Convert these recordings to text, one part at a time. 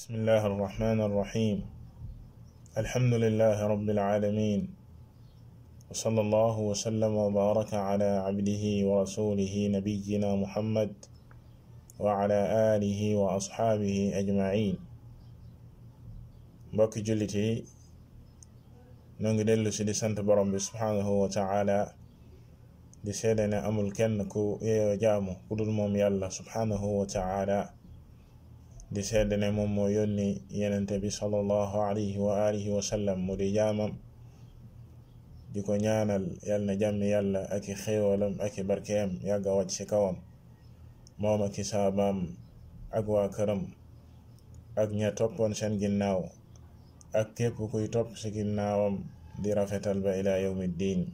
بسم الله الرحمن الرحيم الحمد لله رب العالمين وصلى الله وسلم وبارك على عبده ورسوله نبينا محمد وعلى آله وأصحابه أجمعين mbokki jullit yi noo ngi dellu si di sant borom bi subhaanahu wa taala di seede ne amul kenn ku yeeyoo jaamu ku dul moom yàlla subhaanahu wa taala di seede ne moom moo yónni yenente bi sallallahu alayhi wa alihi wa sallam mu di jaamam di ko ñaanal yal na jàmmi yàlla ak i xéewalam ak i barkeem yàgga wàcc ci kawam moom ak i saabaam ak waa këram ak ña toppoon seen ginnaaw ak képp kuy topp ci ginnaawam di rafetal ba ila yawmi diin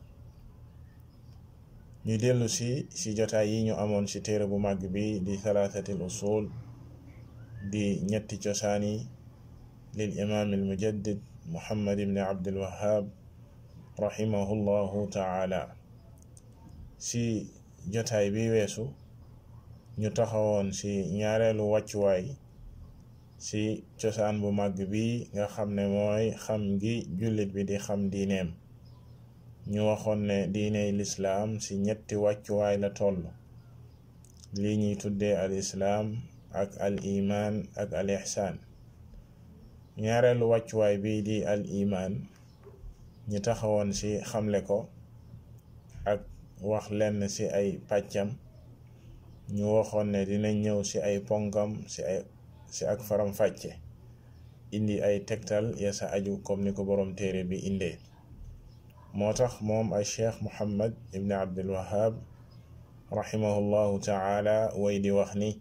ñu dellu si ci jotaay yi ñu amoon ci téere bu màgg bi di thalathatil usul di ñetti cosaani lil imaam al mujaddid muhammad ibn abdul wahhab rahimahullahu taala ci jotaay bi weesu ñu taxawoon ci ñaareelu wàccuwaay ci cosaan bu màgg bi nga xam ne mooy xam gi jullit bi di xam diineem ñu waxoon ne diiney lislaam ci ñetti wàccuwaay la toll lii ñuy tuddee al islaam ak al imaan ak al ixsaan ñaareelu wàccuwaay bi di al imaan ñu taxawoon ci xamle ko ak wax lenn ci ay pàccam ñu waxoon ne dina ñëw ci ay ponkam ci ay ci ak faram fàcce indi ay tegtal ya sa aju comme ni ko boroom téere bi indee moo tax moom ay cheikh muhammad ibn abdul wahab rahimahullahu taala way di wax ni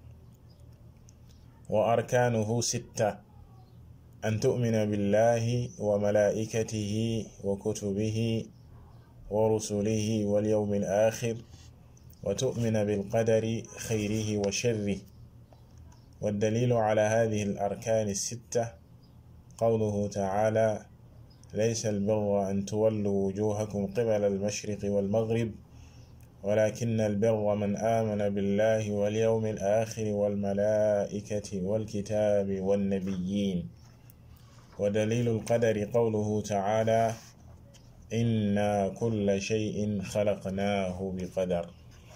wa arkaanuhu sitta an tu'mina billahi wa malaa'ikatihi wa kutubihi wa rusulihi wal yawmil aaxir wa tu'mina bil qadari xayrihi wa sharrihi والدليل على هذه الأركان الستة قوله تعالى ليس البر أن تولوا وجوهكم قبل المشرق والمغرب ولكن البر من آمن بالله واليوم الآخر والملائكة والكتاب والنبيين ودليل القدر قوله تعالى إنا كل شيء خلقناه بقدر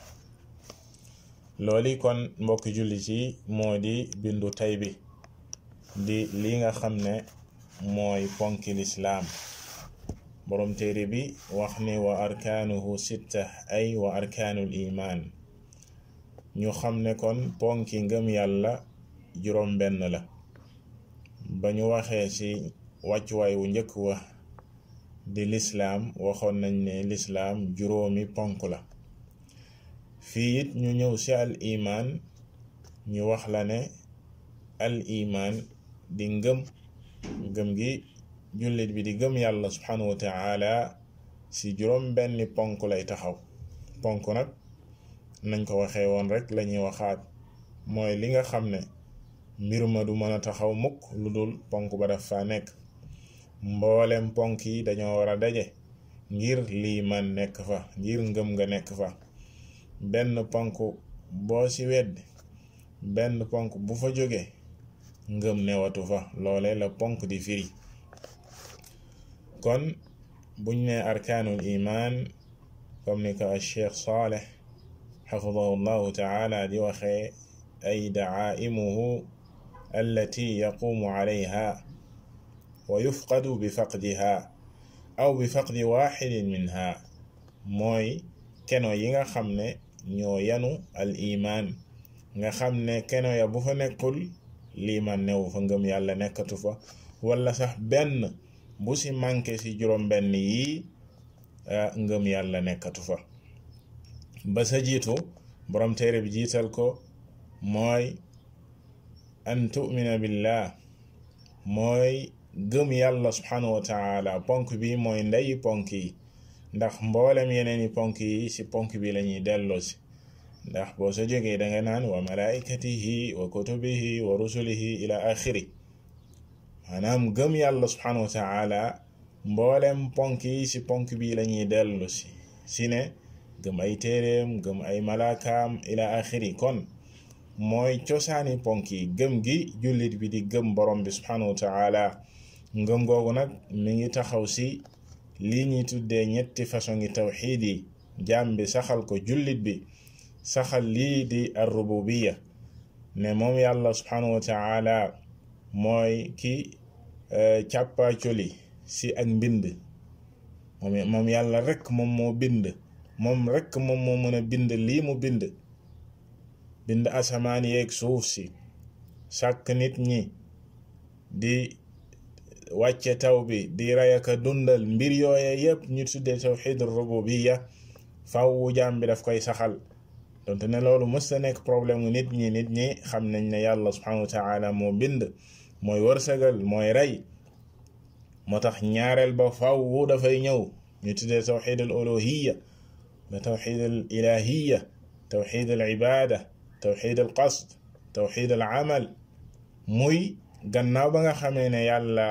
looli kon mbokki jullit yi moo di bindu tay bi di li nga xam ne mooy ponki lislaam boroom téere bi wax ni wa arkaanuhu sitta ay wa arkaanul imaan ñu xam ne kon ponki ngëm yàlla juróom benn la ba ñu waxee ci wàccuwaay wu njëkk wa di lislaam waxoon nañ ne lislaam juróomi ponk la fii it ñu ñëw ci al imaan ñu wax la ne al imaan di ngëm ngëm gi jullit bi di gëm yàlla subhanahu wa taala ci juróom benni ponk lay taxaw ponk nag nañ ko waxee woon rek lañuy waxaat mooy li nga xam ne mbir ma du mën a taxaw mukk lu dul ponk ba daf fa nekk mboolem ponk yi dañoo war a daje ngir liimaan nekk fa ngir ngëm nga nekk fa benn ponk boo ci weddi benn ponk bu fa jógee ngëm newatu fa loole la ponk di firi kon buñ ne arkaanul imaan comme ni ko al cheikh saaleh xafidahu llahu taala di waxee ay daaimuhu allati yaqumu calayha wa yufqadu bi faqdiha aw bi faqdi waxidin minha mooy keno yi nga xam ne ñoo yanu al imaan nga xam ne keno ya bu fa nekkul liimaan newu fa ngëm yàlla nekkatu fa wala sax benn bu ci manqué ci juróom benn yi ngëm yàlla nekkatu fa ba sa jiitu borom téere bi jiital ko mooy an tu'mina billah mooy gëm yàlla subhanahu wa taala ponk bi mooy ndeyi ponk yi ndax mboolem yeneen i ponk yi ci ponk bi lañuy delloo si ndax boo sa jógee danga naan wa malaikatihi wa kutubihi wa rusulihi ila axiri maanaam gëm yàlla subhanahu wa taala mboolem ponk yi ci ponk bi lañuy dellu si si ne gëm ay téeréem gëm ay malaakaam ila axiri kon mooy cosaani ponk yi gëm gi jullit bi di gëm borom bi subhanahu wa taala ngëm googu nag mi ngi taxaw si lii ñuy tuddee ñetti façon ngi tawxiid yi jaam bi saxal ko jullit bi saxal lii di arrububiya ne moom yàlla subhanahu wa taala mooy ki càppaacoli si ak mbind moom moom yàlla rekk moom moo bind moom rekk moom moo mën a bind lii mu bind bind asamaan yeeg suuf si sàkk nit ñi di wàcce taw bi di rey ak a dundal mbir yooye yépp ñu tuddee tawxid rububiya fawwu jaam bi daf koy saxal donte ne loolu mës ta nekk problème mu nit ñi nit ñi xam nañ ne yàlla subhanahu wa taala moo bind mooy wërsëgal mooy rey moo tax ñaareel ba fawwu dafay ñëw ñu tuddee tawxid al uluhiya ba tawxid al ilahiya tawxid al ibada tawxid al qasd tawxid al amal muy gannaaw ba nga xamee ne yàlla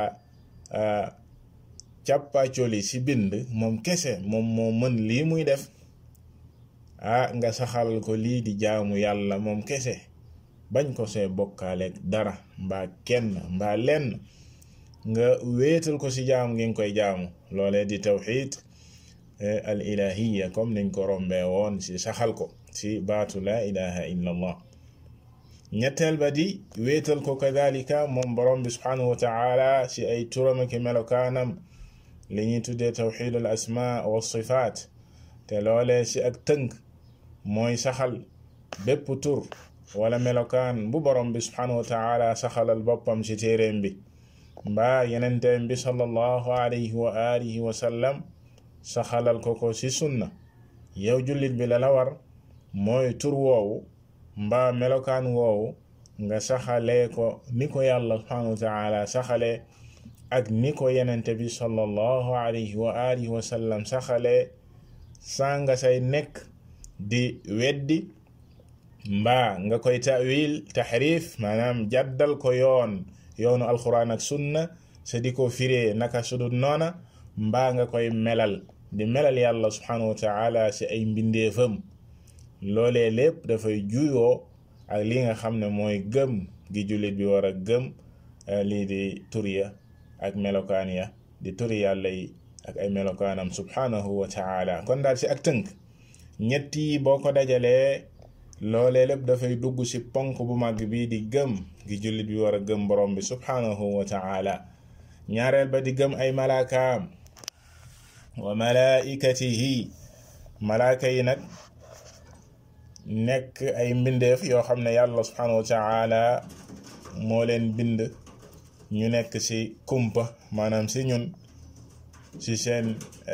càppaacoli si bind moom kese moom moo mën lii muy def ah nga saxal ko lii di jaamu yàlla moom kese bañ ko see bokkaaleeg dara mbaa kenn mbaa lenn nga wéetal ko si jaamu ngi nga koy jaamu loolee di tawxid al ilahiya comme niñ ko rombee woon si saxal ko si baatu la ilaha illa allah ñetteel ba di wéetal ko kadalika moom borom bi subhanahu wa taala si ay turam ak melokaanam li ñuy tuddee tawxid al asma wa sifaat te loolee si ak tënk mooy saxal bépp tur wala melokaan bu borom bi subhanahu wa taala saxalal boppam si téeréem bi mbaa yenenteem bi sallallahu alayhi wa alihi wa sallam saxalal ko ko si sunna yow jullit bi la la war mooy tur woowu mbaa melokaan woowu nga saxalee ko ni ko yàlla subhanahu wa taala saxalee ak ni ko yenente bi sallallahu alayhi wa alihi wa sallam saxalee sanga say nekk di weddi mbaa nga koy tawil taxrif maanaam jaddal ko yoon yoonu alquran ak sunna sa di ko firee naka sudut noona mbaa nga koy melal di melal yàlla subhanahu wa taala si ay mbindeefam loolee lépp dafay juyoo ak li nga xam ne mooy gëm gi jullit bi war a gëm lii di turiya ak melokaan ya di turi yàlla yi ak ay melokaanam subhanahu wa taala kon daal si ak tënk ñett yi boo ko dajalee loolee lépp dafay dugg si ponk bu mag bi di gëm gi jullit bi war a gëm borom bi subhanahu wa taala ñaareel ba di gëm ay malaakaam wa malaikatihi malaaka yi nag nekk ay mbindeef yoo xam ne yàlla subhanahu wa taala moo leen bind ñu nekk ci kumpa maanaam ci ñun ci seen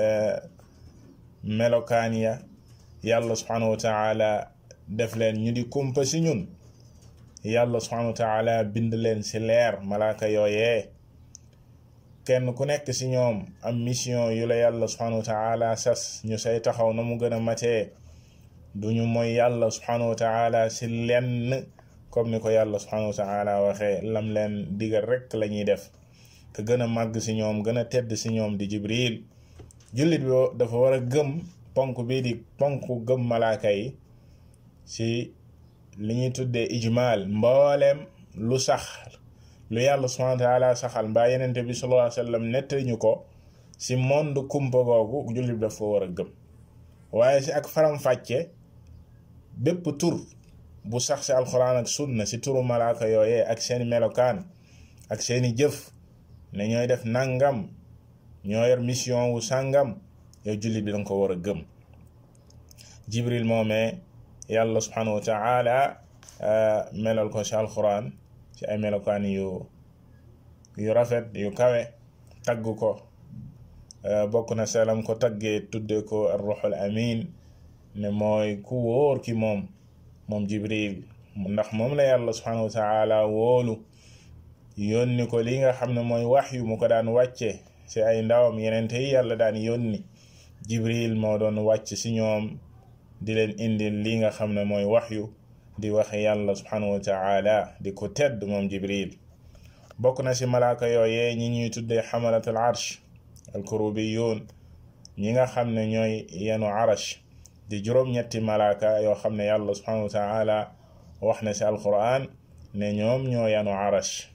melokaan ya yàlla subhanahu wa taala def leen ñu di kumpa ci ñun yàlla subhanahu wa taala bind leen ci leer malaaka yooyee kenn ku nekk ci ñoom am mission yu la yàlla subhanahu wa taala sas ñu say taxaw na mu gën a matee duñu mooy yàlla subhanahu wa taala ci lenn comme ni ko yàlla subhanahu wa taala waxee lam leen digal rekk la ñuy def te gën a màgg ci ñoom gën a tedd ci ñoom di jibril jullit bi dafa war a gëm ponk bii di ponk gëm malaaka yi ci li ñuy tuddee ijmal mbooleem lu sax lu yàlla subhanahu wa taala saxal mbaa yenente bi sallallahu alayhi wa sallam nettali ñu ko ci monde kumpa googu jullit bi dafa war a gëm waaye ci ak faram-fàcce bépp tur bu sax ci alxuraan ak sunna ci turu malaaka yooyee ak seeni melokaan ak seeni jëf ne ñooy def nangam ñoo yor mission wu sàngam yow jullit bi danga ko war a gëm jibril moomee yàlla subhanahu wa taala melal ko ci alxuraan ci ay melokaan yu yu rafet yu kawe tagg ko bokk na selam ko taggee tudde ko arruxul amin ne mooy ku wóor ki moom moom jibril ndax moom la yàlla subhanahu wa taala wóolu yónni ko li nga xam ne mooy wax yu mu ko daan wàcce ci ay ndawam yenente yi yàlla daan yónni jibril moo doon wàcc ci ñoom di leen indil li nga xam ne mooy wax yu di waxe yàlla subhanahu wa taala di ko tedd moom jibril bokk na ci malaaka yooyee ñi ñuy tuddee xamalat al arsh al kurubiyun ñi nga xam ne ñooy yenu arash di juróom-ñetti malaaka yoo xam ne yàlla subhanahu wa taala wax na si alquran ne ñoom ñoo yanu arash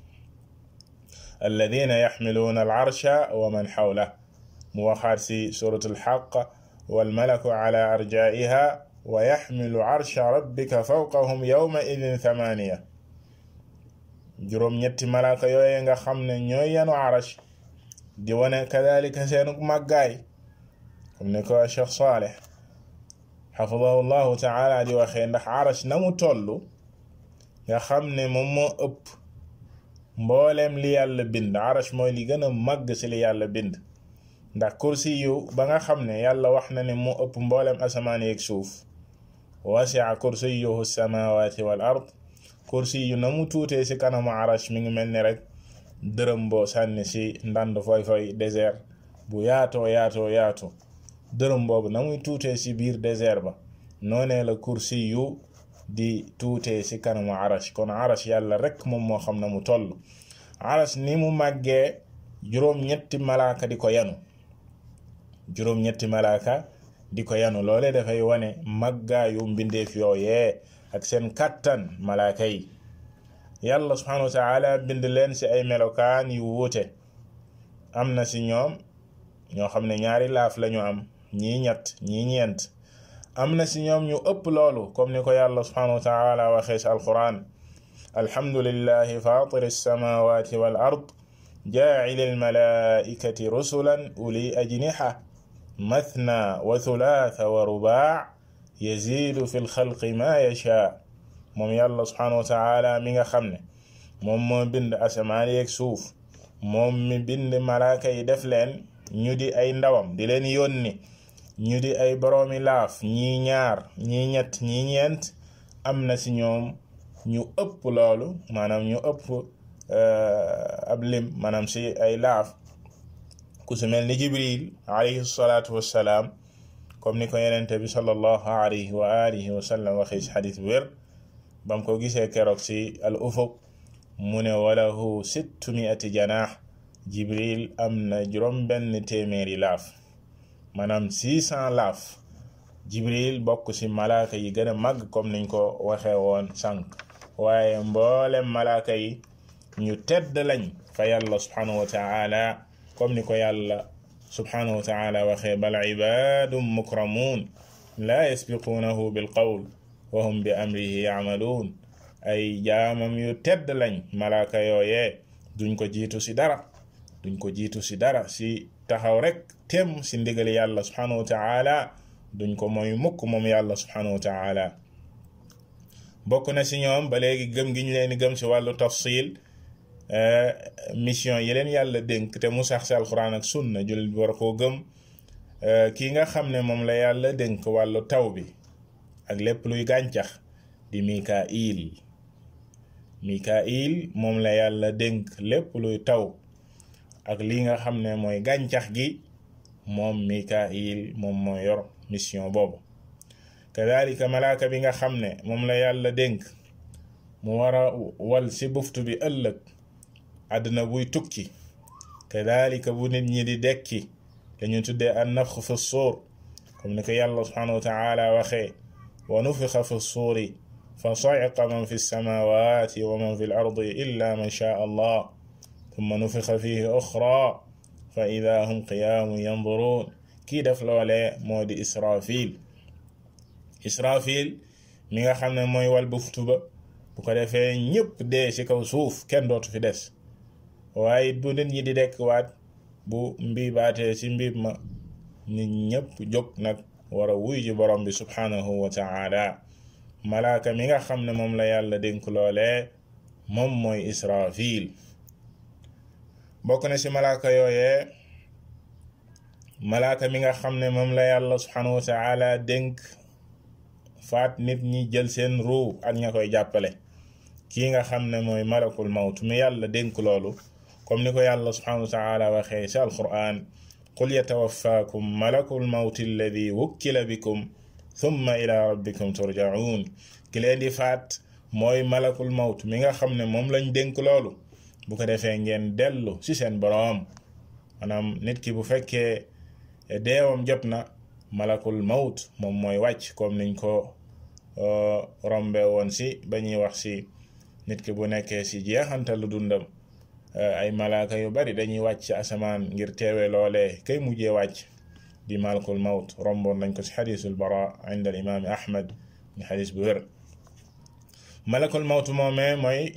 alladina yaxmiluuna alarsha wa man xawla mu waxaat si surat alxaq walmalaku ala arjaiha wa yaxmilu arsha rabbika fawqahum yawma idin thamaniya juróom-ñetti malaaka yooye nga xam ne ñooy yanu arash di wane kadalika seenu màggaay comme ni ko Cheikh Saleh xafidahu llahu taala di waxee ndax arash na mu toll nga xam ne moom moo ëpp mbooleem li yàlla bind arash mooy li gën a màgg ci li yàlla bind ndax kursi yu ba nga xam ne yàlla wax na ne moo ëpp mbooleem asamaan yeeg suuf wasia kursiyuhu samawati wal ard kursi yu na mu tuutee ci kanamu arash mi ngi mel ni rek dërëm boo sànni ci ndand foy foy désert bu yaatoo yaatoo yaatu dërëm boobu na muy tuutee ci biir désert ba noonee la kursi yu di tuutee ci kanamu arash kon arash yàlla rek moom moo xam na mu toll arash ni mu màggee juróom-ñetti malaaka di ko yanu juróom-ñetti malaaka di ko yanu loole dafay wane màggaayu mbindeef yooyee ak seen kàttan malaaka yi yàlla subhanahu wa taala bind leen ci ay melokaan yu wuute am na ci ñoom ñoo xam ne ñaari laaf lañu am ñii ñett ñii ñeent am na ci ñoom ñu ëpp loolu comme ni ko yàlla subhanahu wa taala waxee ci alquran alhamdulillahi fatir alsamawati wal ard jaacili almalaikati rusulan uli ajniha mathna wa thulatha wa rubaa yazidu fi lxalqi ma yashaa moom yàlla subhanahu wa taala mi nga xam ne moom moo bind asamaan yeeg suuf moom mi bind malaaka yi def leen ñu di ay ndawam di leen yónni ñu di ay boroomi laaf ñii ñaar ñii ñett ñii ñeent am na ci ñoom ñu ëpp loolu maanaam ñu ëpp ab lim maanaam ci ay laaf ku su mel ni jibril alayhi salaatu wassalaam comme ni ko yenente bi sallallahu alayhi wa alihi wa sallam waxee ci xadis bu wér bam ko gisee keroog ci al ufuq mu ne walahu sittu miati janaax jibril am na juróom benn téeméeri laaf maanaam six cent laaf jibril bokk ci malaaka yi gën a màgg comme niñ ko waxee woon sànq waaye mboolem malaaka yi ñu tedd lañ fa yàlla subhanahu wa taala comme ni ko yàlla subhanahu wa taala waxee bal ibadum mukramun la yasbiquunahu bil qawl wa hum bi amrihi yamaluun ay jaamam yu tedd lañ malaaka yooyee duñ ko jiitu ci dara duñ ko jiitu ci dara ci taxaw rek tem ci ndigali yàlla subhanahu wa taala duñ ko mooy mukk moom yàlla subhanahu wa taala bokk na ci ñoom ba léegi gëm gi ñu leen di gëm ci wàllu tafsil mission yi leen yàlla dénk te mu sax ci alquran ak sunna jullit bi war koo gëm kii nga xam ne moom la yàlla dénk wàllu taw bi ak lépp luy gàncax di mikail mikail moom la yàlla dénk lépp luy taw ak li nga xam ne mooy gàncax gi moom mikail moom mooy yor mission boobu kadalika malaaka bi nga xam ne moom la yàlla dénk mu war a wal ci buftu bi ëllëg àdduna buy tukki kadalika bu nit ñi di dekki dañu tuddee an nafx fi suur comme ni ko yàlla subhanahu wa taala waxee wa nufixa fi suuri fa sa'iqa man fi samawati wa man fi l ardi illa man shaa allah thumma nufixa fihi uxra fa ida hum qiyaamun yanduruun kii def loolee moo di israfil israfil mi nga xam ne mooy wal buftu ba bu ko defee ñëpp dee ci kaw suuf kenn dootu fi des waaye bu nit ñi di dekk waat bu mbiibaatee ci mbiib ma nit ñëpp jóg nag war a wuy ji borom bi subhanahu wa taala malaaka mi nga xam ne moom la yàlla dénk loolee moom mooy israfil bokk na ci malaaka yooyee malaaka mi nga xam ne moom la yàlla subhanahu wa taala dénk faat nit ñi jël seen ruu ak ña koy jàppale kii nga xam ne mooy malakul mawt mi yàlla dénk loolu comme ni ko yàlla subhanahu wa taala waxee ci alquran qul yatawaffakum malakul mawti alladi wukkila bikum thumma ila rabbikum turjaun ki leen di faat mooy malakul mawt mi nga xam ne moom lañ dénk loolu bu ko defee ngeen dellu ci seen boroom maanaam nit ki bu fekkee deewam jot na malakul mawt moom mooy wàcc comme niñ ko rombe woon si ba ñuy wax si nit ki bu nekkee si jeexantalu dundam ay malaaka yu bari dañuy wàcc ci asamaan ngir teewe loolee kay mujjee wàcc di malakul mawt romboon nañ ko si xadisul bara inda al imaami ahmad ni xadis bu wér malakul mawt moomee mooy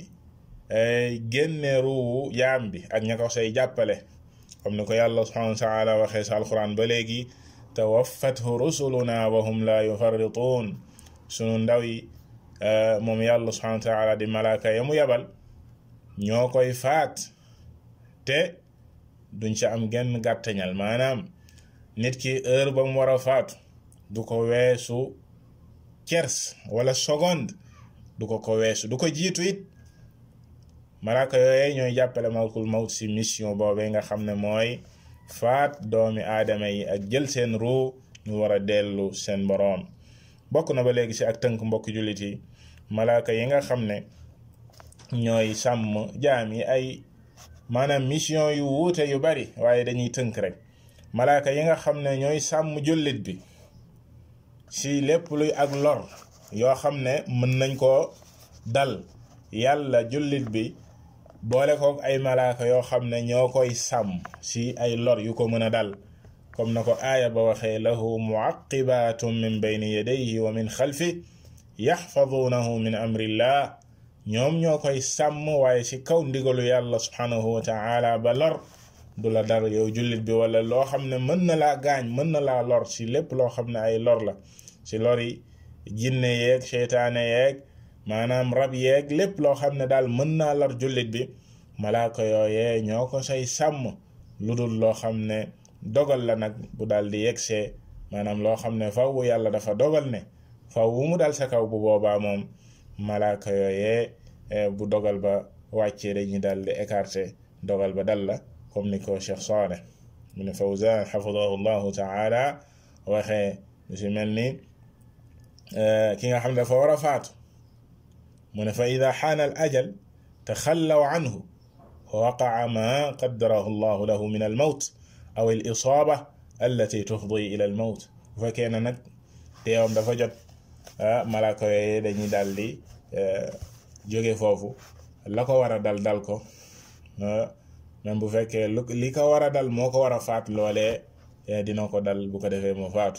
génne ruuwu jaam bi ak ña ko say jàppale comme ni ko yàlla subhanahu wa taala waxee sa alquran ba léegi tawaffathu rusuluna wa hum la yufarrituun sunu ndaw yi moom yàlla subhanahu wa taala di malaaka ya mu yabal ñoo koy faat te duñ ci am genn gàttañal maanaam nit ki heure ba mu war a faatu du ko weesu kers wala seconde du ko ko weesu du ko jiitu it malaaka yooye ñooy jàppale malakul mawt si mission boobee nga xam ne mooy faat doomi aadama yi ak jël seen ruu ñu war a dellu seen boroom bokk na ba léegi si ak tënk mbokk jullit yi malaaka yi nga xam ne ñooy sàmm jaam yi ay maanaam mission yu wuute yu bari waaye dañuy tënk rek malaaka yi nga xam ne ñooy sàmm jullit bi si lépp luy ak lor yoo xam ne mën nañ koo dal yàlla jullit bi boole kook ay malaaka yoo xam ne ñoo koy sàmm si ay lor yu ko mën a dal comme na ko aaya ba waxee lahu muaqibatum min bayni yadayhi wa min xalfi yaxfadunahu min amrillah ñoom ñoo koy sàmm waaye si kaw ndigalu yàlla subhanahu wa taala ba lor du la dal yow jullit bi wala loo xam ne mën na laa gaañ mën na laa lor si lépp loo xam ne ay lor la si lor yi jinne yeeg seytaane yeeg maanaam rab yeeg lépp loo xam ne daal mën naa lor jullit bi malaaka yooyee ñoo ko say sàmm lu dul loo xam ne dogal la nag bu daal di yegsee maanaam loo xam ne faw yàlla dafa dogal ne faw wu mu dal sa kaw bu boobaa moom malaaka yooyee bu dogal ba wàccee dañuy daal di écarté dogal ba dal la comme ni ko Cheikh Saleh mu ne Fawzan xafidahu llahu taala waxee lu si mel ni ki nga xam ne dafa war a faatu mu ne fa ida xaana al ajal taxallaw anhu waqaa ma qaddarahu llahu lahu min al mawt aw al isaaba allati tufdi ila al mawt bu fekkee ne nag teewam dafa jot malaaka yooyu dañuy daal di jóge foofu la ko war a dal dal ko même bu fekkee lu li ko war a dal moo ko war a faat loolee dina ko dal bu ko defee mu faatu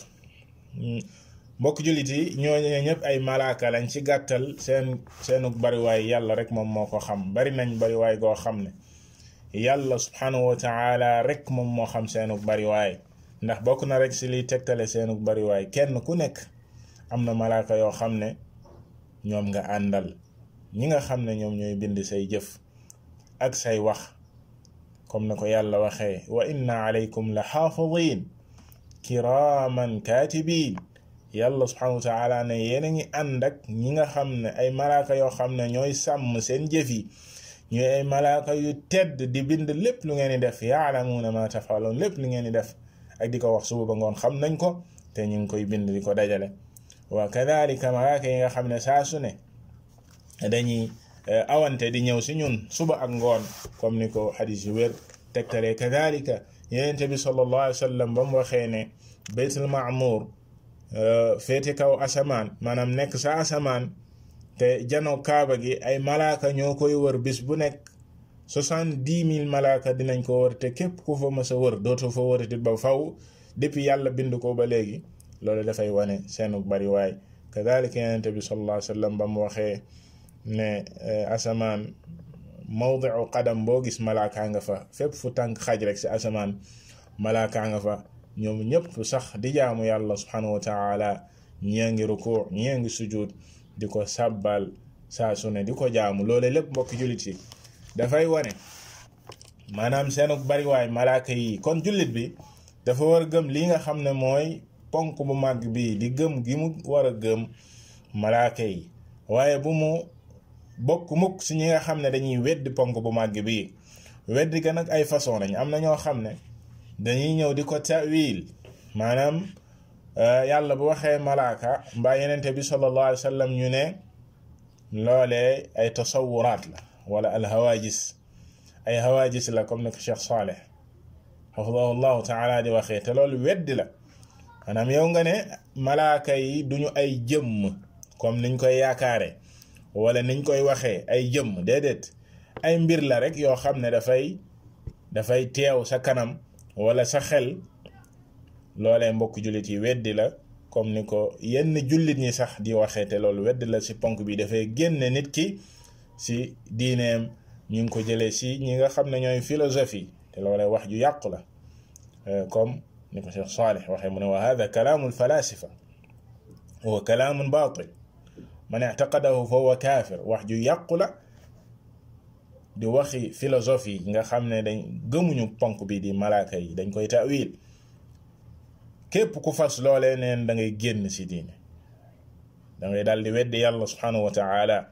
mbokk jullit yi ñooñu ñëpp ay malaaka lañ ci gàttal seen seenu bariwaay yàlla rek moom moo ko xam bari nañ bariwaay goo xam ne yàlla subhanahu wa taala rek moom moo xam seenu bariwaay ndax bokk na rek si liy tegtale seenu bariwaay kenn ku nekk am na malaaka yoo xam ne ñoom nga àndal ñi nga xam ne ñoom ñooy bind say jëf ak say wax comme na ko yàlla waxee wa inna alaykum la xaafidin kiraman katibin yàlla subhanahu wa taala ne yéen a ngi ànd ak ñi nga xam ne ay malaaka yoo xam ne ñooy sàmm seen jëf yi ñooy ay malaaka yu tedd di bind lépp lu ngeen di def yaalamuuna ma tafaloon lépp lu ngeen di def ak di ko wax suba ba ngoon xam nañ ko te ñu ngi koy bind di ko dajale wa kadalika malaaka yi nga xam ne saa su ne dañuy awante di ñëw si ñun suba ak ngoon comme ni ko xadis yu wér tegtalee kadalika yenente bi sallallahu alayhi wa sallam ba mu waxee ne baytul maamur féete kaw asamaan maanaam nekk sa asamaan te jano kaaba gi ay malaaka ñoo koy wër bis bu nekk soixante-dix mille malaaka dinañ ko wër te képp ku fa mës a wër dootoo fa wërati ba faw depuis yàlla bind ko ba léegi loolu dafay wane seenu bari waay kadalika yenente bi sallallahu alayhi wa sallam ba mu waxee ne asamaan mawdiu qadam boo gis malaakaa nga fa fépp fu tànk xaj rek si asamaan malaakaa nga fa ñoom ñëpp sax di jaamu yàlla subhanahu wa taala ñii ngi ruku ñii ngi sujud di ko sàbbal saa su ne di ko jaamu loole lépp mbokki jullit yi dafay wane maanaam seenu bariwaay malaaka yi kon jullit bi dafa war a gëm li nga xam ne mooy ponk bu màgg bi di gëm gi mu war a gëm malaaka yi waaye bu mu bokk mukk si ñi nga xam ne dañuy weddi ponk bu màgg bi weddi ga nag ay façon lañ am na ñoo xam ne dañuy ñëw di ko tawil maanaam yàlla bu waxee malaaka mbaa yenente bi sallallahu alayhi wa sallam ñu ne loolee ay tasawuraat la wala al hawajis ay hawajis la comme ni ko Cheikh Saleh xafidahu llahu taala di waxee te loolu weddi la maanaam yow nga ne malaaka yi duñu ay jëmm comme niñ koy yaakaare wala niñ koy waxee ay jëmm déedéet ay mbir la rek yoo xam ne dafay dafay teew sa kanam wala sa xel loolee mbokk jullit yi weddi la comme ni ko yenn jullit ñi sax di waxee te loolu weddi la ci ponk bi dafay génne nit ki ci diineem ñu ngi ko jëlee ci ñi nga xam ne ñooy philosophie te loolee wax ju yàqu la comme ni ko Cheikh Salih waxee mu ne wa hada kalaamu alfalasifa huwa kalaamun baatil man ictaqadahu fa huwa kaafir wax ju yàqu la di waxi philosophie nga xam ne dañ gëmuñu ponk bi di malaaka yi dañ koy tawil képp ku fas loolee neen da ngay génn ci diine da ngay daal di weddi yàlla subhanahu wa taala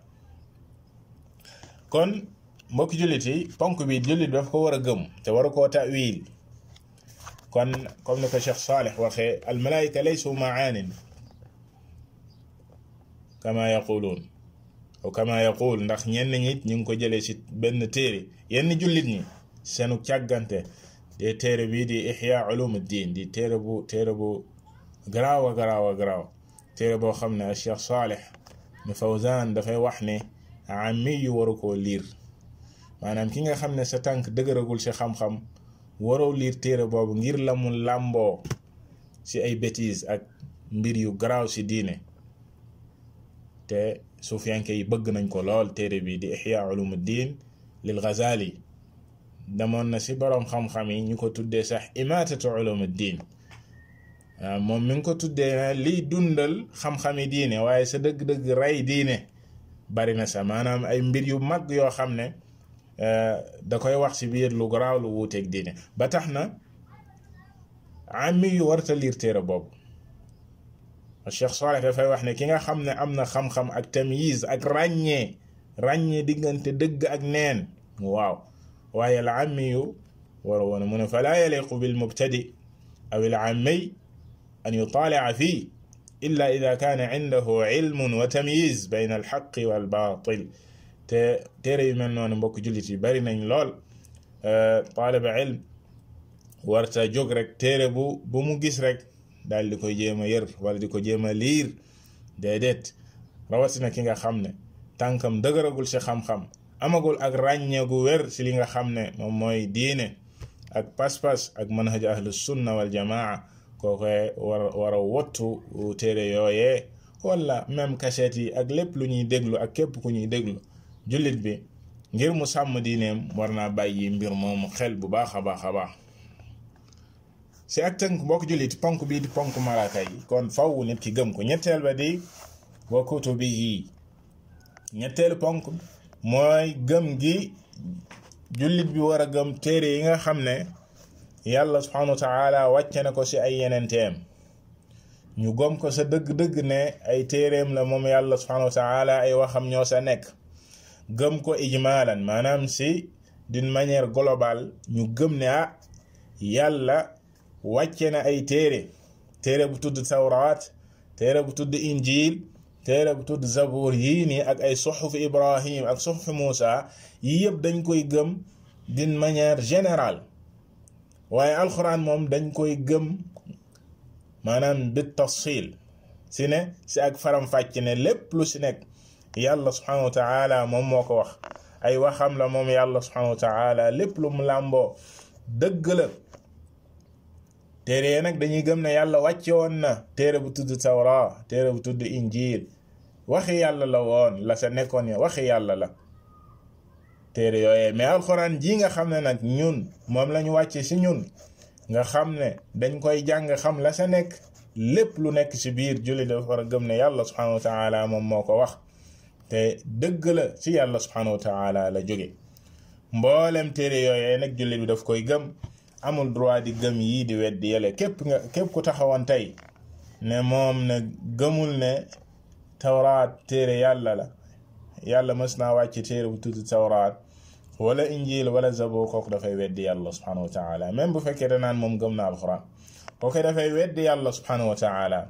kon mbokki jullit yi ponk bi jullit daf ko war a gëm te war a koo tawil kon comme ni ko Cheikh Salih waxee almalaayika laysu maanin kama yaquluun aw kama yaqul ndax ñenn ñi ñu ngi ko jëlee ci benn téere yenn jullit ñi seenu càggante de téere bii di ihya ulumuddin di téere bu téere bu garaaw a garaaw a garaaw téere boo xam ne Cheikh Salih nu Fawzan dafay wax ne ami yu waru koo liir maanaam ki nga xam ne sa tànk dëgëragul ci xam-xam waroo liir téere boobu ngir la mu làmboo ci ay bêtises ak mbir yu garaaw ci diine te suufiyanke yi bëgg nañ ko lool téere bi di ihya ulumuddin lil Ghazali demoon na ci boroom xam-xam yi ñu ko tuddee sax imatatu ulumuddin waaw moom mi ngi ko tuddee liy dundal xam-xami diine waaye sa dëgg-dëgg rey diine bari na sa maanaam ay mbir yu mag yoo xam ne da koy wax ci biir lu garaaw lu wuuteeg diine ba tax na ami yu warta liir téere boobu Cheikh Salih dafay wax ne ki nga xam ne am na xam-xam ak tamyiz ak ràññee ràññee diggante dëgg ak neen waaw waaye al ami yu war woon mu ne falaa yaliqu bil mubtadi aw al ammi an yutaali'a fii illa ida kaana indahu ilmun wa tamyiz bayna al xaqi wal baatil te téere yu mel noonu mbokk jullit yi bari nañ lool taaliba ilm warta jóg rek téere bu bu mu gis rek daal di koy jéem a yër wala di ko jéem a liir déedéet rawatina ki nga xam ne tànkam dëgëragul ci xam-xam amagul ak ràññee gu wér ci li nga xam ne moom mooy diine ak pas-pas ak manhaj ahlu sunna wal jamaa kookoy war war a wottu téere yooyee wala même cassette yi ak lépp lu ñuy déglu ak képp ku ñuy déglu jullit bi ngir mu sàmm diineem war naa bàyyi mbir moomu xel bu baax a baax a baax si ak tënk mbokk jullit ponk bii di ponk malaaka yi kon faw nit ki gëm ko ñetteel ba di wa kutubihi ñetteelu ponk mooy gëm gi jullit bi war a gëm téere yi nga xam ne yàlla subhanahu wa taala wàcce na ko si ay yenenteem ñu gëm ko sa dëgg-dëgg ne ay téereem la moom yàlla subhanahu wa taala ay waxam ñoo sa nekk gëm ko ijmaalan maanaam si d'une manière globale ñu gëm ne ah yàlla wàcce na ay téere téere bu tudd tawraat téere bu tudd injil téere bu tudd zabour yii nii ak ay suxuf ibrahim ak suxuf muusa yii yëpp dañ koy gëm d'une manière générale waaye alxuraan moom dañ koy gëm maanaam bi tafsil si ne si ak faram-fàcc ne lépp lu si nekk yàlla subhanahu wa taala moom moo ko wax ay waxam la moom yàlla subhanahu wa taala lépp lu mu làmboo dëgg la téere yi nag dañuy gëm ne yàlla wàcce woon na téere bu tudd tawra téere bu tudd injil waxi yàlla la woon la sa nekkoon ya waxi yàlla la téere yooyee mais alxuraan ji nga xam ne nag ñun moom lañu wàcce ci ñun nga xam ne dañ koy jàng xam la sa nekk lépp lu nekk ci biir julli dafa war a gëm ne yàlla subhanahu wa taala moom moo ko wax te dëgg la ci yàlla subhanahu wa taala la jóge mboolem téere yooyee nag julli bi daf koy gëm amul droit di gëm yii di weddi yele képp nga képp ku taxawoon tey ne moom ne gëmul ne tawraat téere yàlla la yàlla mës naa wàcc téere bu tudd tawraat wala injil wala zabur kooku dafay weddi yàlla subhanahu wa taala même bu fekkee danaan moom gëm na alquran kooku dafay weddi yàlla subhanahu wa taala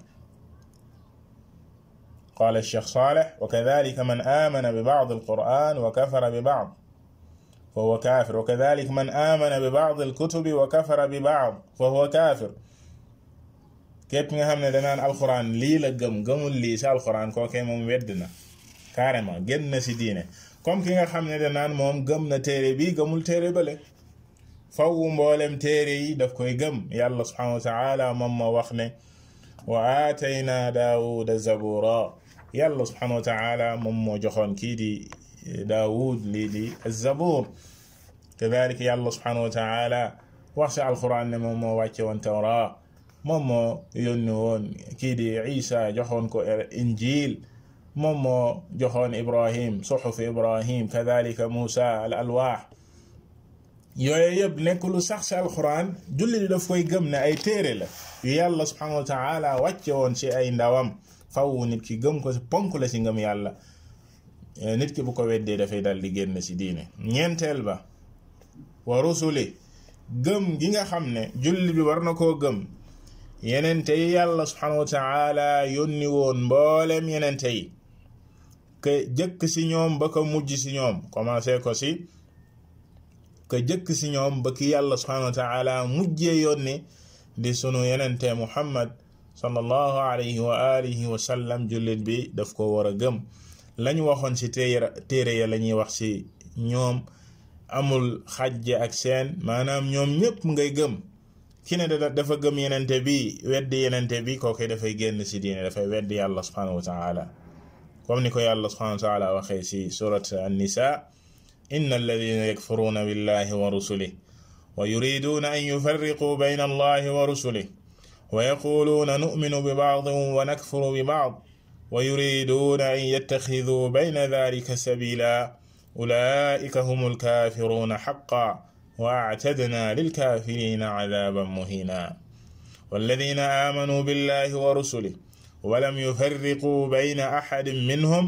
قال الشيخ صالح وكذلك من آمن ببعض القرآن وكفر ببعض فهو كافر وكذلك من آمن ببعض الكتب وكفر ببعض فهو كافر képp nga xam ne danaan alxuraan lii la gëm gëmul lii si alxuraan kookee moom wedd na carrément génn na si diine comme ki nga xam ne danaan moom gëm na téere bi gëmul téere bële faw mboolem téere yi daf koy gëm yàlla subhanahu wa taala moom ma wax ne wa aatayna daawuda zabura yàlla subhanahu wa taala moom moo joxoon kii di daawud lii di zabur kadalik yàlla subhanahu wa taala wax si alquran ne moom moo wàcce woon tawra moom moo yónni woon kii di isa joxoon ko injil moom moo joxoon ibrahim suxuf ibrahim kadalika musa al alwaax yooyu yëpp nekk lu sax si alquran julli di daf koy gëm ne ay téere la yu yàlla subhanahu wa taala wàcce woon si ay ndawam faw nit ki gëm ko si ponk la si ngëm yàlla nit ki bu ko weddee dafay dal di génn si diine ñeenteel ba wa rusuli gëm gi nga xam ne julli bi war na koo gëm yenente yi yàlla subhanahu wa taala yónni woon mboolem yenente yi ke jëkk si ñoom ba ko mujj si ñoom commencé ko si ke jëkk si ñoom ba ki yàlla subhanahu wa taala mujjee yónni di sunu yenente muhammad sallallahu alayhi wa alihi wa sallam jullit bi daf ko war a gëm lañu waxoon si téere téere ya la ñuy wax si ñoom amul xajje ak seen maanaam ñoom ñëpp ngay gëm ki ne dafa gëm yenente bi weddi yenente bi kooku dafay génn si diine dafay weddi yàlla subhanahu wa taala comme ni ko yàlla subhanahu wa taala waxee si surat an-nisa inna alladina yakfuruna billahi wa rusulih wa yuriduna an yufarriqu bayna allahi wa rusulih wa yaquluna nu'minu bi ba'din wa nakfuru bi ba'd wa yuriduna an yattakhidhu bayna dhalika sabila ulaika humul kafiruna haqqan واعتدنا للكافرين عذابا مهينا والذين آمنوا بالله ورسله ولم يفرقوا بين أحد منهم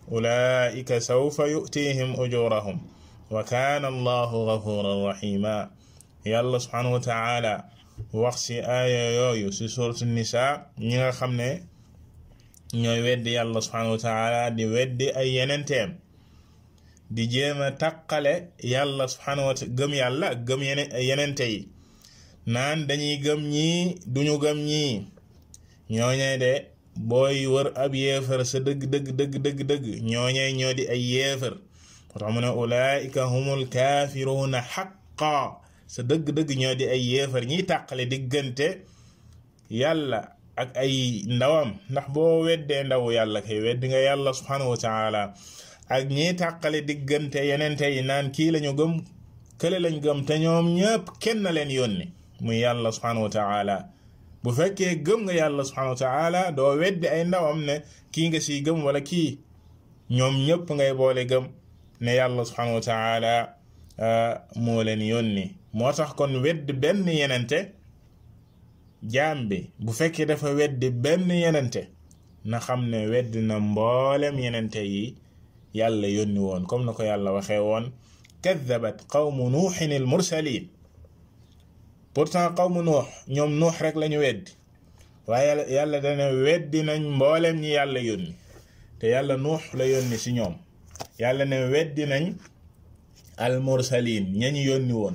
أولئك سوف يؤتيهم أجورهم وكان الله غفورا رحيما يا الله سبحانه وتعالى وقسي آية يويو في سورة النساء نيغا خمني ñoy weddi yàlla subhanahu wa taala di weddi ay yenenteem di jéem a taqale yàlla subhanahu wa taala gëm yàlla ak gëm yeneen yenente yi naan dañuy gëm ñii duñu gëm ñii ñooñee de booy wër ab yéefar sa dëgg dëgg dëgg dëgg dëgg ñooñee ñoo di ay yéefar moo tax mu ne ulaika humul kaafiruuna xaqa sa dëgg dëgg ñoo di ay yéefar ñiy tàqale diggante yàlla ak ay ndawam ndax boo weddee ndawu yàlla kay weddi nga yàlla subhanahu wa taala ak ñi tàqale diggante yenente yi naan kii lañu gëm kële lañ gëm te ñoom ñëpp kenn leen yónni muy yàlla subhanahu wa taala bu fekkee gëm nga yàlla subhanahu wa taala doo weddi ay ndawam ne kii nga siy gëm wala kii ñoom ñëpp ngay boole gëm ne yàlla subhanahu wa taala moo leen yónni moo tax kon weddi benn yenente jaam bi bu fekkee dafa weddi benn yenente na xam ne weddi na mboolem yenente yi yàlla yónni woon comme na ko yàlla waxee woon kaddabat qawmu nuuxin al mursalin pourtant qawmu nuux ñoom nuux rek lañu weddi waaye yàlla dana weddi nañ mboolem ñi yàlla yónni te yàlla nuux la yónni ci ñoom yàlla ne weddi nañ al mursalin ñañu yónni woon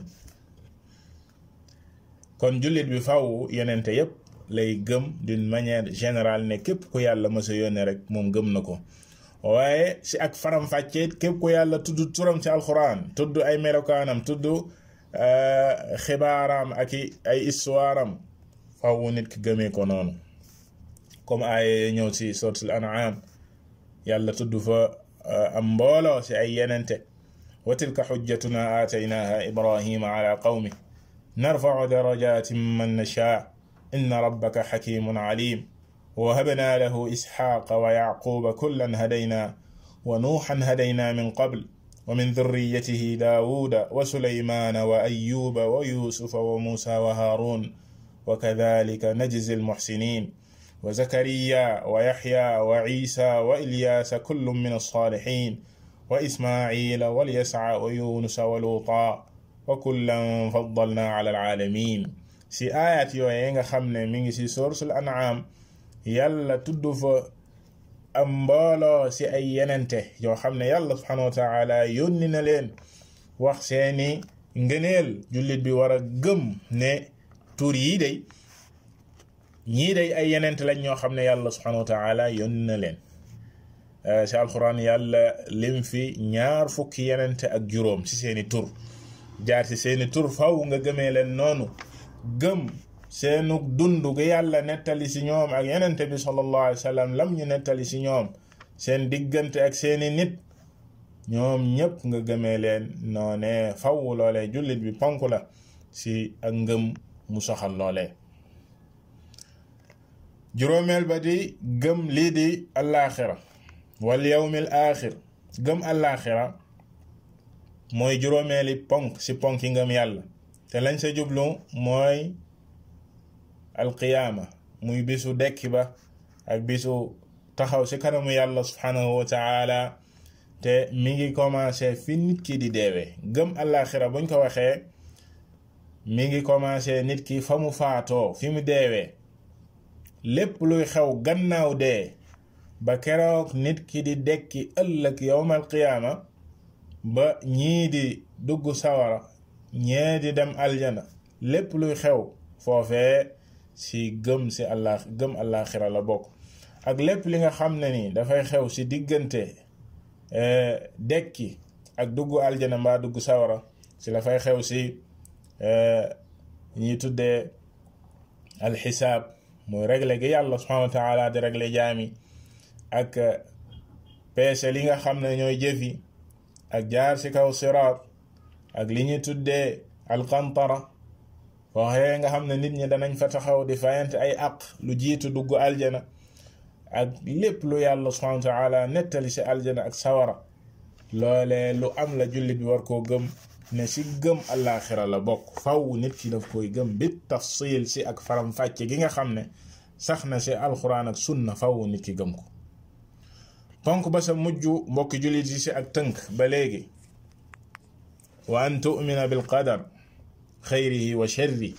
kon jullit bi faw yenente yépp lay gëm d'une manière générale ne képp ku yàlla mësa yónne rek moom gëm na ko waaye si ak faram-fàccee képp ku yàlla tudd turam ci alxuraan tudd ay melokaanam tudd xibaaram ak ay histoire am faw nit ki gëmee ko noonu comme ay ñëw si suratul an'am yàlla tudd fa am mbooloo si ay yenente wa tilka xujjatuna aataynaha ibrahima ala qawmi narfau darajatin man nashaa inna rabbaka xakimun alim ووهبنا له إسحاق ويعقوب كلا هدينا ونوحا هدينا من قبل ومن ذريته داود وسليمان وأيوب ويوسف وموسى وهارون وكذلك نجزي المحسنين وزكريا ويحيى وعيسى وإلياس كل من الصالحين وإسماعيل واليسع ويونس ولوطا وكلا فضلنا على العالمين سي آيات يوين خمنا من سي سورة الأنعام yàlla tudd fa am mbooloo ci ay yenente yoo xam ne yàlla subhanahu wa taala yónni na leen wax seeni ngëneel jullit bi war a gëm ne tur yi day ñii day ay yenent lañ ñoo xam ne yàlla subhanahu wa taala yónni na leen ci alquran yàlla lim fi ñaar fukki yenente ak juróom ci seeni tur jaar ci seeni tur faw nga gëmee leen noonu gëm seenu dund gi yàlla nettali ci ñoom ak yenente bi sallallahu alayhi wa sallam lam ñu nettali ci ñoom seen diggante ak seeni nit ñoom ñépp nga gëmee leen noone faw loolee jullit bi ponk la ci ak ngëm mu soxal loolee juróomeel ba di gëm lii di allaaxira wal yawmil aaxir gëm allaaxira mooy juróomeeli ponk ci ponk yi ngëm yàlla te lañ sa jublu mooy alqiyaama muy bisu dekki ba ak bisu taxaw ci kanamu yàlla subhanahu wa taala te mi ngi commencé fi nit ki di deewee gëm allaaxira buñ ko waxee mi ngi commencé nit ki fa mu faatoo fi mu deewee lépp luy xew gannaaw dee ba keroog nit ki di dekki ëllëg yowmal qiyaama ba ñii di dugg sawara ñee di dem aljana lépp luy xew foofee ci gëm ci allah gëm allaaxira la bokk ak lépp li nga xam ne ni dafay xew ci diggante dekki ak dugg aljana mbaa dugg sawara ci la fay xew ci ñuy tuddee alxisaab mooy réglé gi yàlla subhanahu wa taala di réglé jaami ak peese li nga xam ne ñooy jëfi ak jaar ci kaw siraat ak li ñuy tuddee alqantara waxee nga xam ne nit ñi danañ fa taxaw di fayante ay aq lu jiitu dugg aljana ak lépp lu yàlla subhanahu wa taala nettali ci aljana ak sawara loolee lu am la jullit bi war koo gëm ne ci gëm allaaxira la bokk faw nit ki daf koy gëm bi tafsil ci ak faram-fàcce gi nga xam ne sax na ci alxuraan ak sunna faw nit ki gëm ko ponk ba sa mujj mbokki jullit yi ci ak tënk ba léegi wa an tu'mina bil qadar xayrihi wa sharri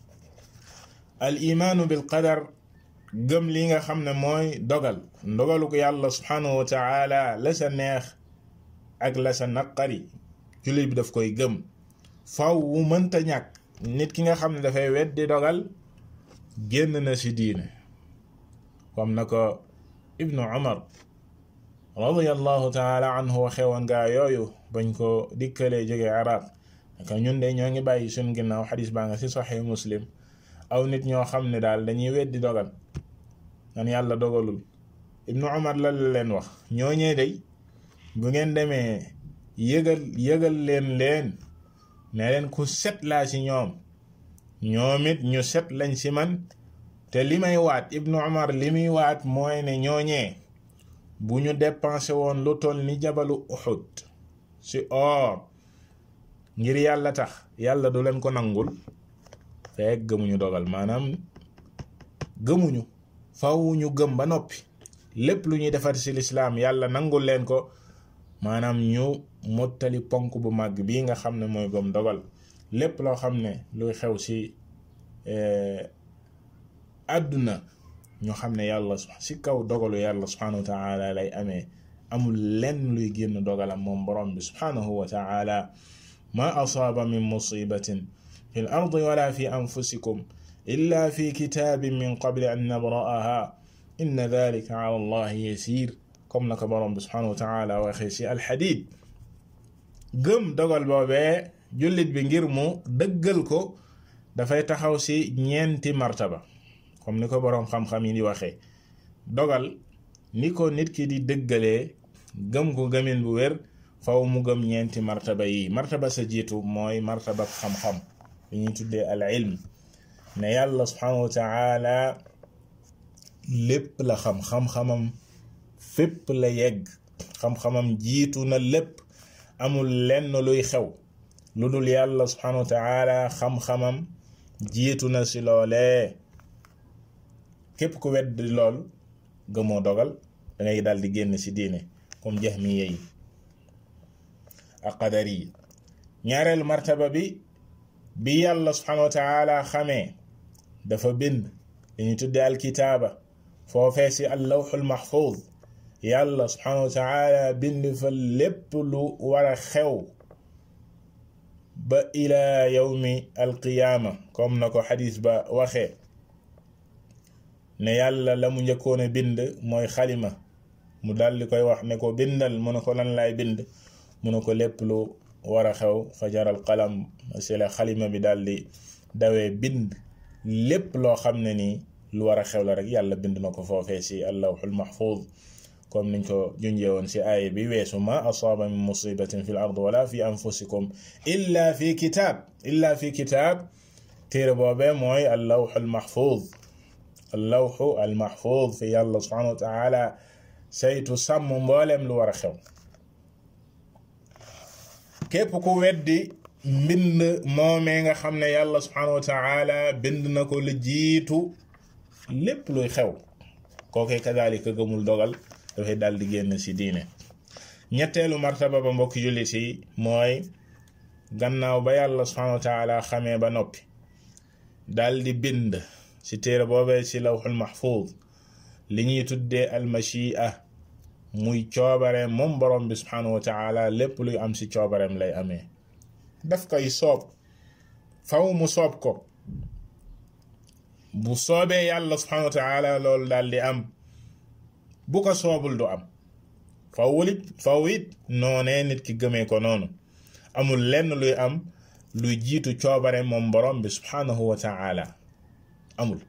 al imaanu bil qadar gëm li nga xam ne mooy dogal ndogalu ko yàlla subhanahu wa taala la sa neex ak la sa naqari jullit bi daf koy gëm faw wu mënta ñàkk nit ki nga xam ne dafay weddi dogal génn na ci diine comme na ko ibnu umar radiallahu taala anhu waxewoon gaa yooyu bañ ko dikkalee jóge arab naka ñun de ñoo ngi bàyyi suñ ginnaaw xadis baa nga ci saxi muslim aw nit ñoo xam ne daal dañuy weddi dogal nan yàlla dogalul ibnu umar la leen wax ñooñee day bu ngeen demee yëgal yëgal leen leen ne leen ku set laa ci ñoom ñoom it ñu set lañ ci man te li may waat ibnu umar li muy waat mooy ne ñooñee bu ñu dépensé woon lu toll ni jabalu uxud ci or ngir yàlla tax yàlla du leen ko nangul fekk gëmuñu dogal maanaam gëmuñu faw ñu gëm ba noppi lépp lu ñuy defar ci lislaam yàlla nangul leen ko maanaam ñu mottali ponk bu màgg bii nga xam ne mooy gëm dogal lépp loo xam ne luy xew ci àdduna ñu xam ne yàlla ci kaw dogalu yàlla subhanahu wa taala lay amee amul lenn luy génn dogalam moom borom bi subhanahu wa taala ma asaaba min musibatin fi l ardi wala fi anfusikum illa fi kitaabin min qabli an nabra'aha inna dalika ala allahi yasir comme na ko borom bi subhanahu wa taala waxee ci alxadid gëm dogal boobee jullit bi ngir mu dëggal ko dafay taxaw ci ñeenti martaba comme ni ko boroom xam-xam yi di waxee dogal ni ko nit ki di dëggalee gëm ko gëmin bu wér faw mu gëm ñeenti martaba yi martaba sa jiitu mooy martaba xam-xam li ñuy tuddee al ilm ne yàlla subhanahu wa taala lépp la xam xam-xamam fépp la yegg xam-xamam jiitu na lépp amul lenn luy xew lu dul yàlla subhanahu wa taala xam-xamam jiitu na ci loolee képp ku wedd lool gëmoo dogal dangay dal di génn ci diine comme jahmiya yi ak qadari yi ñaareelu martaba bi bi yàlla subhanahu wa taala xamee dafa bind dañuy tuddee alkitaaba foofee ci allawxul mahfuz yàlla subhanahu wa taala bind fa lépp lu war a xew ba ila yawmi alqiyaama comme na ko xadis ba waxee ne yàlla la mu njëkkoon a bind mooy xalima mu daldi koy wax ne ko bindal mu ne ko lan laay bind mu ne ko lépp lu war a xew fajaral qalam si la xalima bi daldi dawee bind lépp loo xam ne nii lu war a xew la rek yàlla bind na ko foofee si allawxul mahfuz comme niñ ko junjee woon si aaya bi weesu ma asaaba min musibatin fi l ard wala fi anfusikum illa fi kitaab illa fi kitaab téere boobee mooy allawxul mahfuz allawxu al mahfuz fi yàlla subhanahu wa taala saytu sàmm mbooleem lu war a xew képp ku weddi mbind moomee nga xam ne yàlla subhanahu wa taala bind na ko lu jiitu lépp luy xew kookee kadalika gëmul dogal dafay dal di génn ci diine ñetteelu martaba ba mbokki jullit yi mooy gannaaw ba yàlla subhanahu wa taala xamee ba noppi dal di bind ci téere boobee ci lawxul mahfuz li ñuy tuddee almachia muy coobare moom borom bi subhanahu wa taala lépp luy am ci coobareem lay amee daf koy soob faw mu soob ko bu soobee yàlla subhanahu wa taala loolu daal di am bu ko soobul du am faw it faw it noonee nit ki gëmee ko noonu amul lenn luy am luy jiitu coobare moom borom bi subhanahu wa taala amul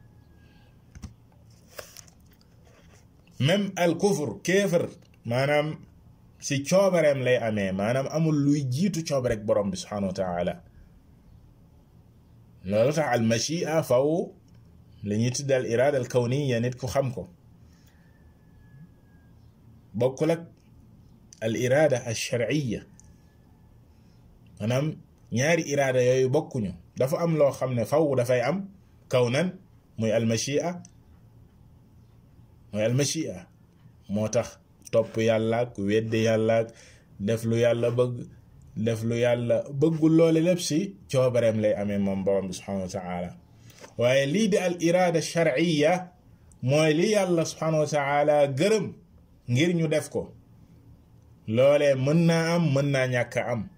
même al kufur kéefër maanaam si coobareem lay amee maanaam amul luy jiitu coobarek borom bi subhanahu wa taala loolu tax al machia faw li ñuy tudd al irada al kawniya nit ku xam ko bokkul ak al irada al sharciya maanaam ñaari irada yooyu bokkuñu dafa am loo xam ne faw dafay am kawnan muy al machia mooy al machia moo tax topp yàlla ak weddi yàlla ak def lu yàlla bëgg def lu yàlla bëggul loole lépp si coobareem lay amee moom borom bi subhanahu wa taala waaye lii di al irada sharciya mooy li yàlla subhanahu wa taala gërëm ngir ñu def ko loolee mën naa am mën naa ñàkk a am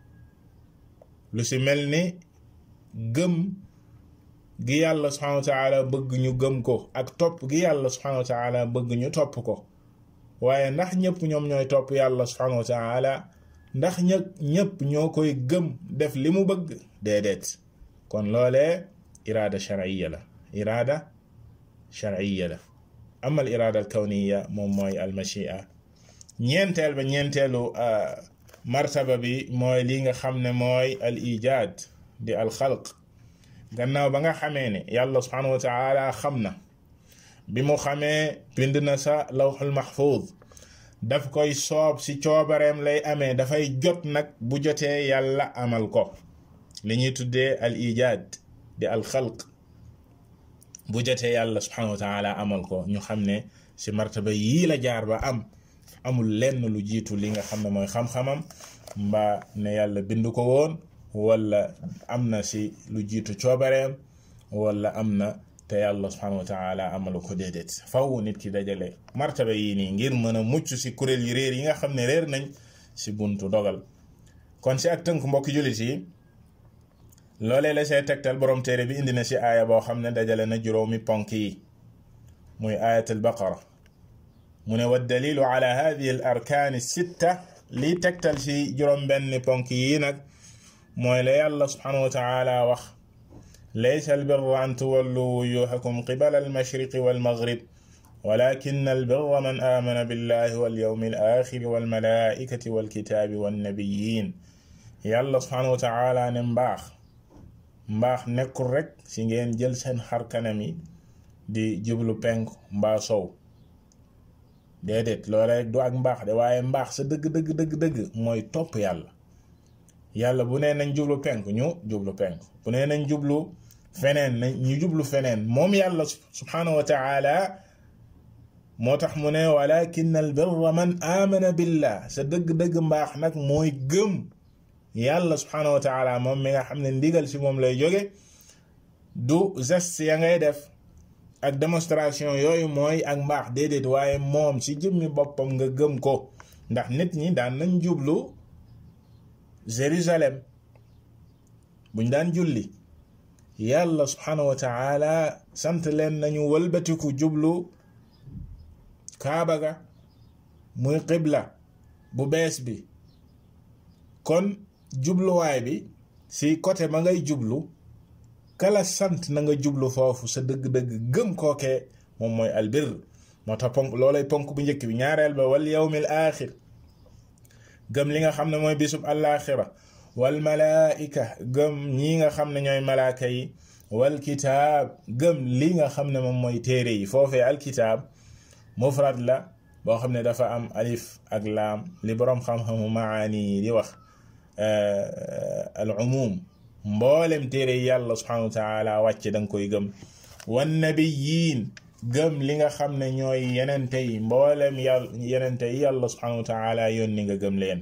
lu si mel ni gëm gi yàlla subhanahu wa taala bëgg ñu gëm ko ak topp gi yàlla subhanahu wa taala bëgg ñu topp ko waaye ndax ñëpp ñoom ñooy topp yàlla subhanahu wa taala ndax ñë ñëpp ñoo koy gëm def li mu bëgg déedéet kon loolee iraada sharciya la iraada sharciya la ama al iraada al kawniya moom mooy al machia ñeenteel ba ñeenteelu martaba bi mooy li nga xam ne mooy al ijaad di al xalq gannaaw ba nga xamee ne yàlla subhanahu wa taala xam na bi mu xamee bind na sa lawxul mahfuz daf koy soob ci coobareem lay amee dafay jot nag bu jotee yàlla amal ko li ñuy tuddee al ijaad di al xalq bu jotee yàlla subhanahu wa taala amal ko ñu xam ne ci martaba yii la jaar ba am amul lenn lu jiitu li nga xam ne mooy xam-xamam mbaa ne yàlla bind ko woon wala am na ci lu jiitu coobareem wala am na te yàlla subhanahu wa taala amalu ko déedéet faw nit ki dajale martaba yii nii ngir mën a mucc ci kuréel yi réer yi nga xam ne réer nañ ci buntu dogal kon ci ak tënk mbokki jullit yi loolee la see tegtal borom téere bi indi na ci aaya boo xam ne dajale na juróomi ponk yi muy ayat al baqara mu ne wa dalilu ala hadihi al arkaani sitta lii tegtal ci juróom benn ponk yi nag mooy la yàlla subhanahu wa taala wax laysa albirra an tuwallu wujuhakum qibala almashriqi walmaghrib walakin albirra man amana billahi walyawmi alaxiri walmalaikati walkitaabi wannabiyin yàlla subhanahu wa taala ne mbaax mbaax nekkul rek si ngeen jël seen xar kanam yi di jublu penk mbaa sow déedéet loola rek du ak mbaax de waaye mbaax sa dëgg dëgg dëgg dëgg mooy topp yàlla yàlla bu nee nañ jublu penk ñu jublu penk bu nee nañ jublu feneen nañ ñu jublu feneen moom yàlla subhanahu wa taala moo tax mu ne walakin al birra man amana billah sa dëgg-dëgg mbaax nag mooy gëm yàlla subhanahu wa taala moom mi nga xam ne ndigal si moom lay jóge du geste ya ngay def ak démonstration yooyu mooy ak mbaax déedéet waaye moom si jëmmi boppam nga gëm ko ndax nit ñi daan nañ jublu Jérusalem buñ daan julli yàlla subhanahu wa taala sant leen nañu wëlbatiku jublu kaaba ga muy qibla bu bees bi kon jubluwaay bi si côté ma ngay jublu kala sant na nga jublu foofu sa dëgg-dëgg gëm kookee moom mooy albir moo tax ponk loolay ponk bu njëkk bi ñaareel ba wal yawmil axir gëm li nga xam ne mooy bisub alaxira wal malaika gëm ñi nga xam ne ñooy malaaka yi wal kitaab gëm li nga xam ne moom mooy téere yi foofee alkitaab mufrad la boo xam ne dafa am alif ak laam li boroom xam-xamu maani yi di wax al umum mboolem téere yi yàlla subhanahu wa taala wàcce da nga koy gëm wan nabiyiin gëm li nga xam ne ñooy yenente yi mboolem yàlla yenente yi yàlla subhanahu wa taala yónni nga gëm leen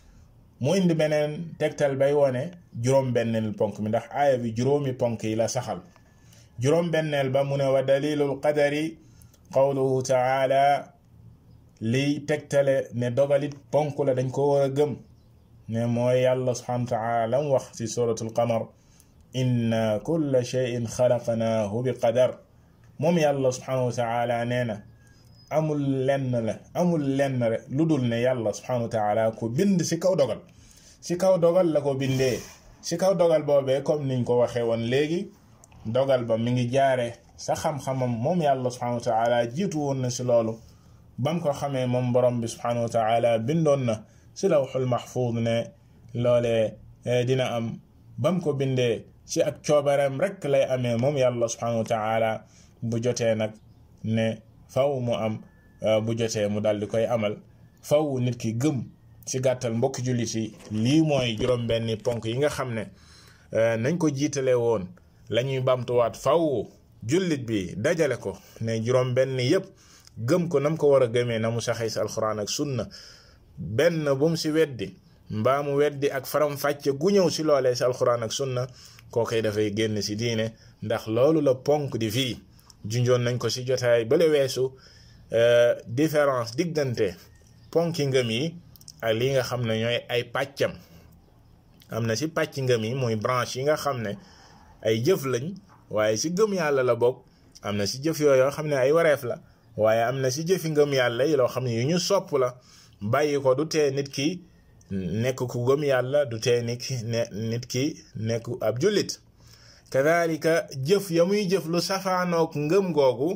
mu indi beneen tegtal bay wone juróom-benneel ponk mi ndax aaya bi juróomi ponk yi la saxal juróom-benneel ba mu ne wa dalilul qadari qawluhu taala liy tegtale ne dogalit ponk la dañ ko war a gëm ne mooy yàlla subhanahu wa taala lam wax ci suratul qamar inna kulla shay'in xalaqnaahu bi qadar moom yàlla subhanahu wa taala nee na amul lenn la amul lenn rek lu dul ne yàlla subhanahu wa taala ko bind ci kaw dogal ci kaw dogal la ko bindee ci kaw dogal boobee comme niñ ko waxee woon léegi dogal ba mi ngi jaare sa xam-xamam moom yàlla subhanahu wa taala jiitu woon na ci loolu bam ko xamee moom borom bi subhanahu wa taala bindoon na ci lawxul mahfuud ne loolee dina am bam ko bindee ci ak coobareem rek lay amee moom yàlla subhanahu wa taala bu jotee nag ne faw mu am bu jotee mu dal di koy amal faw nit ki gëm ci gàttal mbokki jullit yi lii mooy juróom-benni ponk yi nga xam ne nañ ko jiitale woon la ñuy bamtuwaat faw jullit bi dajale ko ne juróom-benni yépp gëm ko nam ko war a gëmee na mu saxee si alxuraan ak sunna benn bu mu si weddi mbaa mu weddi ak faram-fàcce gu ñëw si loolee si alxuraan ak sunna kookoy dafay génn si diine ndax loolu la ponk di fii junjoon nañ ko si jotaay bale weesu différence diggante ponki ngëm yi ak li nga xam ne ñooy ay pàccam am na si pàcc ngëm yi muy branche yi nga xam ne ay jëf lañ waaye si gëm yàlla la bokk am na si jëf yooyu yoo xam ne ay wareef la waaye am na si jëfi ngëm yàlla yi loo xam ne yu ñu sopp la bàyyi ko du tee nit ki nekk ku gëm yàlla du tee nit ki ne nit ki nekk ab jullit kadalika jëf ya muy jëf lu safaanook ngëm googu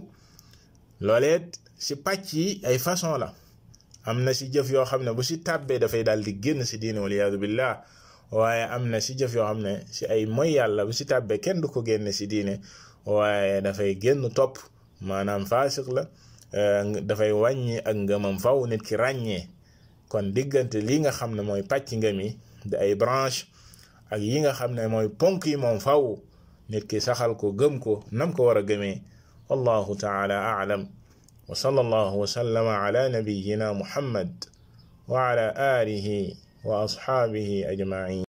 looleet si pàcc yi ay façon la am na si jëf yoo xam ne bu si tàbbee dafay daal di génn si diine waliyaadu billah waaye am na si jëf yoo xam ne si ay moy yàlla bu si tàbbee kenn du ko génne si diine waaye dafay génn topp maanaam faasiq la dafay wàññi ak ngëmam faw nit ki ràññee kon diggante li nga xam ne mooy pàcc ngëm yi di ay branche ak yi nga xam ne mooy ponk yi moom faw nit ki saxal ko gëm ko nam ko war a gëmee wallahu taala aalam wa sallallahu wa sallama ala nabiyyina muhammad wa ala alihi wa ashaabihi ajmain